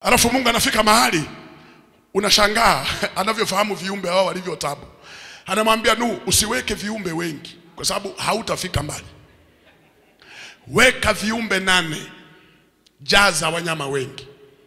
alafu Mungu anafika mahali unashangaa anavyofahamu viumbe hao walivyo tabu. Anamwambia Nuhu, usiweke viumbe wengi kwa sababu hautafika mbali. Weka viumbe nane, jaza wanyama wengi,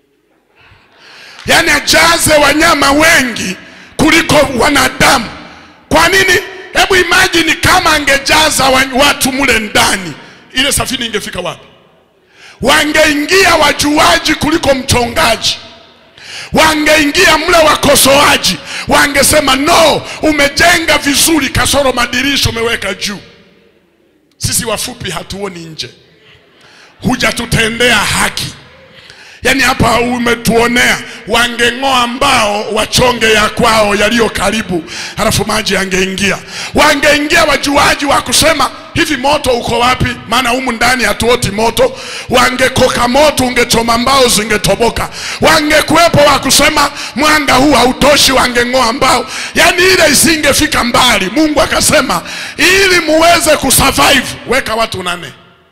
yaani ajaze wanyama wengi kuliko wanadamu. Kwa nini? Hebu imagine kama angejaza wa- watu mule ndani, ile safina ingefika wapi? Wangeingia wajuaji kuliko mchongaji wangeingia mle wakosoaji, wangesema no, umejenga vizuri, kasoro madirisha umeweka juu. Sisi wafupi hatuoni nje, hujatutendea haki. Yaani hapa umetuonea, wangeng'oa mbao wachonge ya kwao yaliyo karibu, halafu maji yangeingia. Wangeingia wajuaji wa kusema hivi, moto uko wapi? Maana humu ndani hatuoti moto. Wangekoka moto, ungechoma mbao zingetoboka. Wangekuwepo wa kusema mwanga huu hautoshi, wangeng'oa mbao. Yaani ile isingefika mbali. Mungu akasema ili muweze kusurvive, weka watu nane.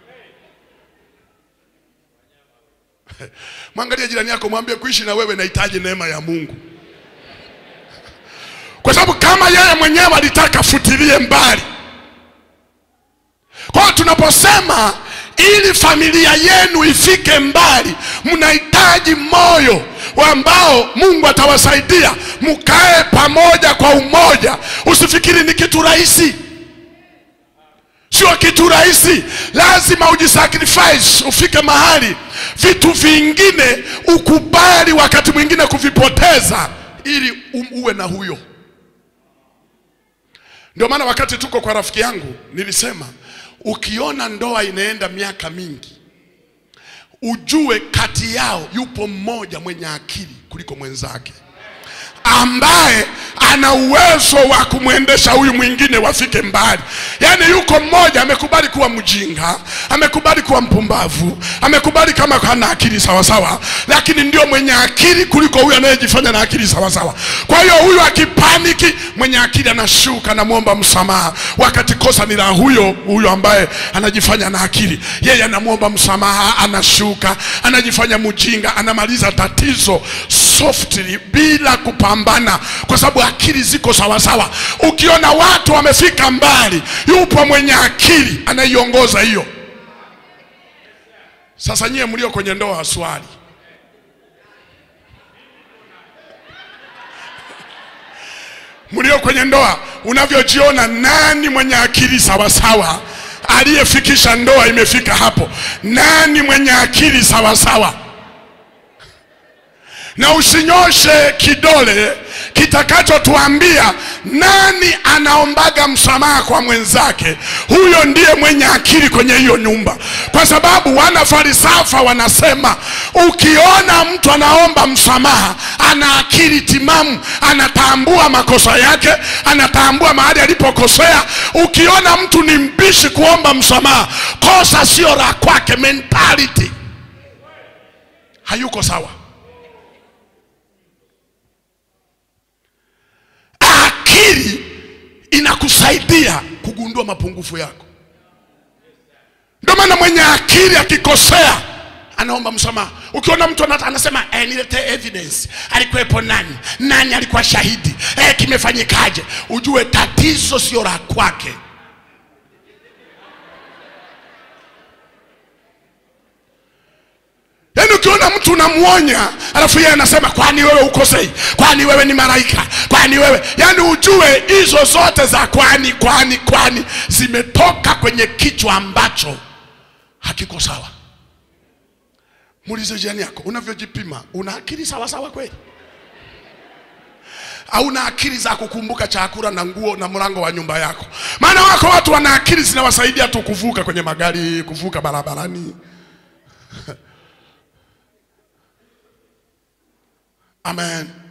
Mwangalie jirani yako, mwambie kuishi na wewe nahitaji neema ya Mungu, kwa sababu kama yeye mwenyewe alitaka futilie mbali. Kwa hiyo tunaposema ili familia yenu ifike mbali, mnahitaji moyo ambao Mungu atawasaidia mkae pamoja kwa umoja. Usifikiri ni kitu rahisi sio kitu rahisi, lazima ujisacrifice, ufike mahali vitu vingine ukubali wakati mwingine kuvipoteza ili u- uwe na huyo. Ndio maana wakati tuko kwa rafiki yangu nilisema, ukiona ndoa inaenda miaka mingi, ujue kati yao yupo mmoja mwenye akili kuliko mwenzake ambaye ana uwezo wa kumwendesha huyu mwingine wafike mbali. Yaani yuko mmoja amekubali kuwa mjinga, amekubali kuwa mpumbavu, amekubali kama hana akili sawasawa, lakini ndio mwenye akili kuliko huyu anayejifanya na akili sawasawa. Kwa hiyo huyu akipaniki, mwenye akili anashuka, anamwomba msamaha, wakati kosa ni la huyo huyo ambaye anajifanya na akili. Yeye anamwomba msamaha, anashuka, anajifanya mjinga, anamaliza tatizo softly bila kupambana, kwa sababu akili ziko sawasawa. Ukiona watu wamefika mbali, yupo mwenye akili anaiongoza hiyo. Sasa nyie mlio kwenye ndoa, swali mlio kwenye ndoa, unavyojiona nani mwenye akili sawasawa, aliyefikisha ndoa imefika hapo? Nani mwenye akili sawasawa? na usinyoshe kidole kitakachotuambia nani anaombaga msamaha kwa mwenzake. Huyo ndiye mwenye akili kwenye hiyo nyumba, kwa sababu wana falsafa wanasema, ukiona mtu anaomba msamaha ana akili timamu, anatambua makosa yake, anatambua mahali alipokosea. Ukiona mtu ni mbishi kuomba msamaha, kosa sio la kwake, mentality hayuko sawa. akili inakusaidia kugundua mapungufu yako. Ndio maana mwenye akili akikosea anaomba msamaha. Ukiona mtu anata- anasema eh, niletee evidence, alikuwepo nani, nani alikuwa shahidi, eh, kimefanyikaje, ujue tatizo sio la kwake. Yaani ukiona mtu unamwonya alafu yeye anasema kwani wewe ukosei, kwani wewe ni malaika, kwani wewe, yaani ujue hizo zote za kwani kwani kwani zimetoka kwenye kichwa ambacho hakiko sawa. Muulize jirani yako, unavyojipima una akili sawa sawa kweli? au na akili za kukumbuka chakula na nguo na mlango wa nyumba yako? Maana wako watu wana akili zinawasaidia tu kuvuka kwenye magari, kuvuka barabarani. Amen.